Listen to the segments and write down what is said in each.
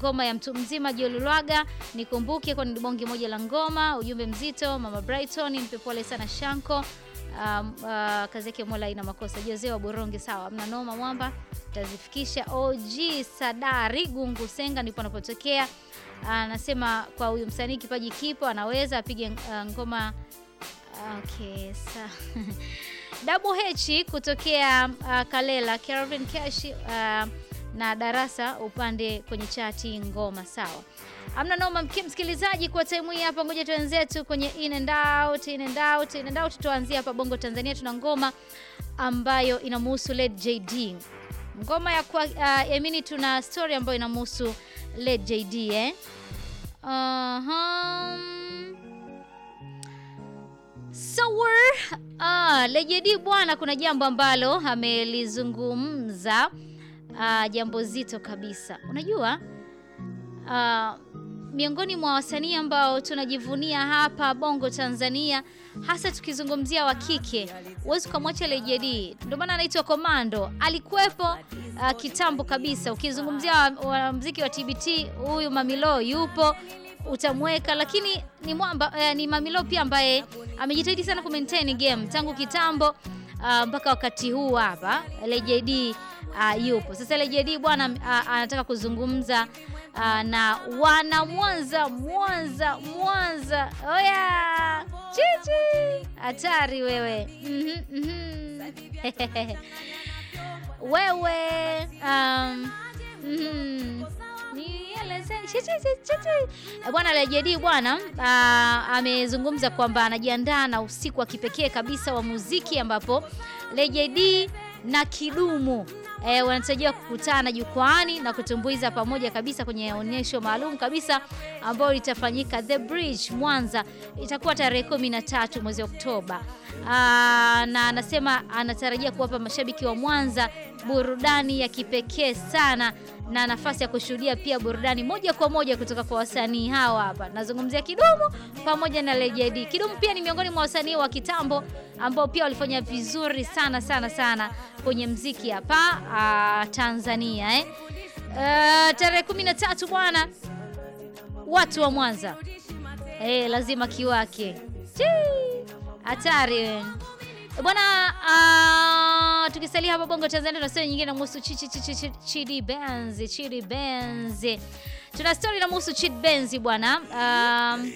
ngoma ya mtu mzima Jolulwaga nikumbuke kwa ni bonge moja la ngoma. Ujumbe mzito mama Brighton, nipe pole sana Shanko. Um, uh, kazi yake Mola ina makosa. Jose wa Boronge, sawa, mna noma mwamba, tazifikisha. OG Sadari Gungu Senga ndipo anapotokea. Anasema kwa huyu msanii kipaji kipo, anaweza apige uh, ngoma okay, sa Double H kutokea uh, Kalela Kelvin Cash uh, na darasa upande kwenye chati ngoma sawa. Amna noma msikilizaji, kwa time hii hapa, ngoja tuanzetu kwenye in and out, in and out, in and out. Tuanzie hapa Bongo Tanzania, tuna ngoma ambayo inamhusu Led JD, ngoma ya kwa uh, yamini, tuna story ambayo inamhusu Led JD eh. Uh-huh. So, ah, Led JD bwana, kuna jambo ambalo amelizungumza uh, jambo zito kabisa. Unajua uh, miongoni mwa wasanii ambao tunajivunia hapa Bongo Tanzania, hasa tukizungumzia wa kike, huwezi ukamwacha Led JD. Ndio maana anaitwa Komando, alikuwepo uh, kitambo kabisa. Ukizungumzia wanamuziki wa, wa TBT, huyu Mamilo yupo utamweka, lakini ni mwamba eh, ni Mamilo pia ambaye amejitahidi sana ku maintain game tangu kitambo uh, mpaka wakati huu hapa Led JD Uh, yupo sasa. Led JD bwana uh, anataka kuzungumza uh, na wana Mwanza, Mwanza, Mwanza. Oya chichi, hatari wewe. mm -hmm, mm -hmm. wewe um, mm -hmm. Bwana Led JD bwana uh, amezungumza kwamba anajiandaa na usiku wa kipekee kabisa wa muziki ambapo Led JD na Kidumu E, wanatarajiwa kukutana jukwaani na kutumbuiza pamoja kabisa kwenye onyesho maalum kabisa ambayo litafanyika The Bridge Mwanza. Itakuwa tarehe kumi na tatu mwezi Oktoba. Aa, na anasema anatarajia kuwapa mashabiki wa Mwanza burudani ya kipekee sana na nafasi ya kushuhudia pia burudani moja kwa moja kutoka kwa wasanii hawa hapa. Nazungumzia Kidumu pamoja na Led JD. Kidumu pia ni miongoni mwa wasanii wa kitambo ambao pia walifanya vizuri sana sana sana kwenye mziki hapa uh, Tanzania eh. Uh, tarehe 13 bwana, watu wa Mwanza eh, lazima kiwake hatari bwana. Uh, tukisalia hapa Bongo Tanzania, tuna story nyingine namhusu Chidi Benz. Chidi Benz, tuna story namhusu Chidi Benz bwana. Um,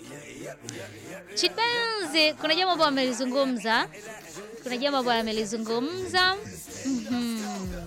Chidi Benz kuna jambo ambalo amelizungumza, kuna jambo ambalo amelizungumza mm -hmm.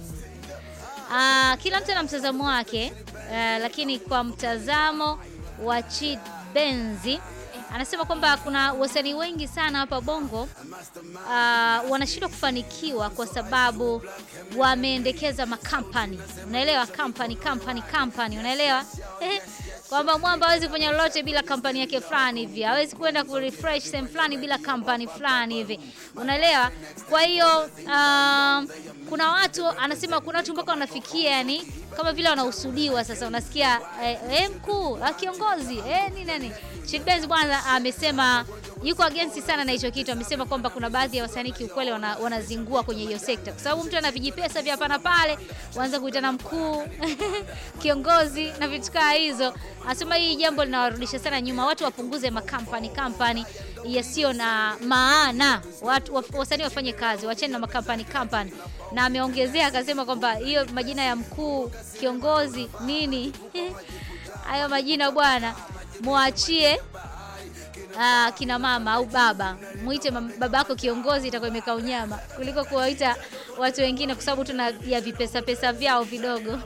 Uh, kila mtu ana mtazamo wake uh, lakini kwa mtazamo wa Chidi Benz anasema kwamba kuna wasanii wengi sana hapa Bongo uh, wanashindwa kufanikiwa kwa sababu wameendekeza makampani. Unaelewa, kampani kampani kampani, unaelewa kwamba mwamba hawezi kufanya lolote bila kampani yake fulani hivi, hawezi kwenda ku refresh sehemu fulani bila kampani fulani hivi, unaelewa. Kwa hiyo uh, kuna watu anasema, kuna watu mpaka wanafikia yani kama vile wanahusudiwa. Sasa unasikia eh, eh, mkuu kiongozi eh, nini nani. Chidi Benz bwana amesema yuko against sana na hicho kitu. Amesema kwamba kuna baadhi ya wasanii kiukweli wana, wanazingua kwenye hiyo sekta, kwa sababu mtu ana vijipesa vya hapa na pale, waanza kuitana mkuu kiongozi na vitu kama hizo. Anasema hii jambo linawarudisha sana nyuma, watu wapunguze makampani kampani yasiyo na maana, watu wasanii wafanye kazi, wacheni na makampani kampani. Na ameongezea akasema kwamba hiyo majina ya mkuu kiongozi nini hayo majina bwana, muachie uh, kina mama au baba, muite baba yako kiongozi, itakuwa imekaa unyama kuliko kuwaita watu wengine, kwa sababu tuna ya vipesa pesa vyao vidogo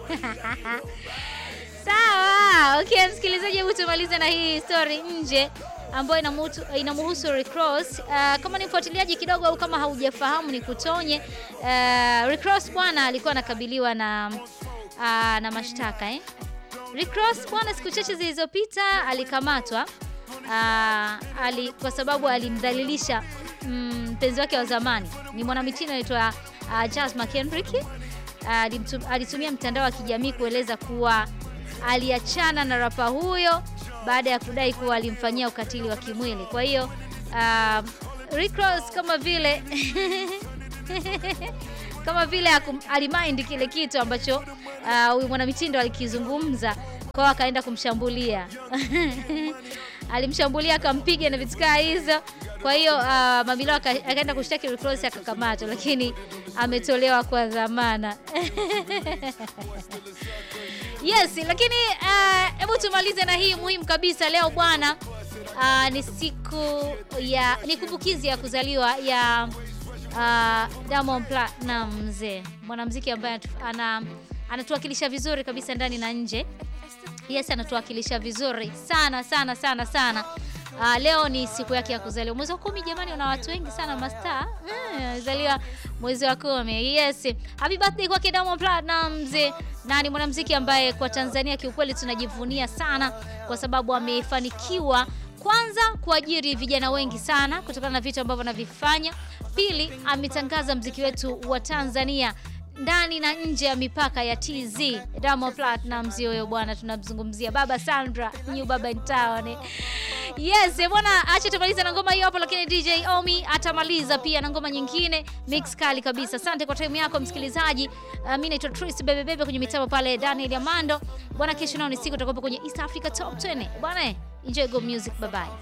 sawa. Okay, msikilizaji, hebu tumalize na hii story nje ambayo inamhusu Rick Ross. Uh, kama ni mfuatiliaji kidogo au kama haujafahamu ni kutonye. Uh, Rick Ross bwana alikuwa anakabiliwa na uh, na mashtaka eh. Rick Ross bwana, siku chache zilizopita alikamatwa uh, ali, kwa sababu alimdhalilisha mpenzi mm, wake wa zamani, ni mwanamitindo anaitwa uh, Charles McHenrick. Uh, alitumia mtandao wa kijamii kueleza kuwa aliachana na rapa huyo baada ya kudai kuwa alimfanyia ukatili wa kimwili. Kwa hiyo uh, Rick Ross kama vile kama vile alimind kile kitu ambacho huyu uh, mwanamitindo alikizungumza kwao akaenda kumshambulia alimshambulia akampiga na vitu kaa hizo. Kwa hiyo uh, Mamilo aka- akaenda kushtaki Rick Ross akakamatwa, lakini ametolewa kwa dhamana. Yes, lakini uh, hebu tumalize na hii muhimu kabisa leo bwana. Uh, ni siku ya ni kumbukizi ya kuzaliwa ya uh, Diamond Platnumz, mwanamuziki ambaye anatu- ana anatuwakilisha vizuri kabisa ndani na nje. Yes, anatuwakilisha vizuri sana sana sana sana. Uh, leo ni siku yake ya kuzaliwa mwezi wa kumi. Jamani, una watu wengi sana mastaa zaliwa mwezi wa kumi. Yes, happy birthday kwake Diamond Platnumz, na ni mwanamuziki ambaye kwa Tanzania kiukweli tunajivunia sana kwa sababu amefanikiwa kwanza kuajiri vijana wengi sana kutokana na vitu ambavyo anavifanya. Pili, ametangaza mziki wetu wa Tanzania ndani na nje ya mipaka ya TZ. Diamond Platnumz huyo bwana, tunamzungumzia baba Sandra, new baba in town. Yes, eh, bwana, acha tumalize na ngoma hiyo hapo, lakini DJ Omi atamaliza pia na ngoma nyingine mix kali kabisa. Asante kwa time yako msikilizaji. Uh, mimi naitwa Tris Bebe Bebe kwenye mitambo pale Daniel Amando. Bwana, kesho nao ni siku tutakuwa kwenye East Africa Top 20. Bwana, enjoy go music, bye bye.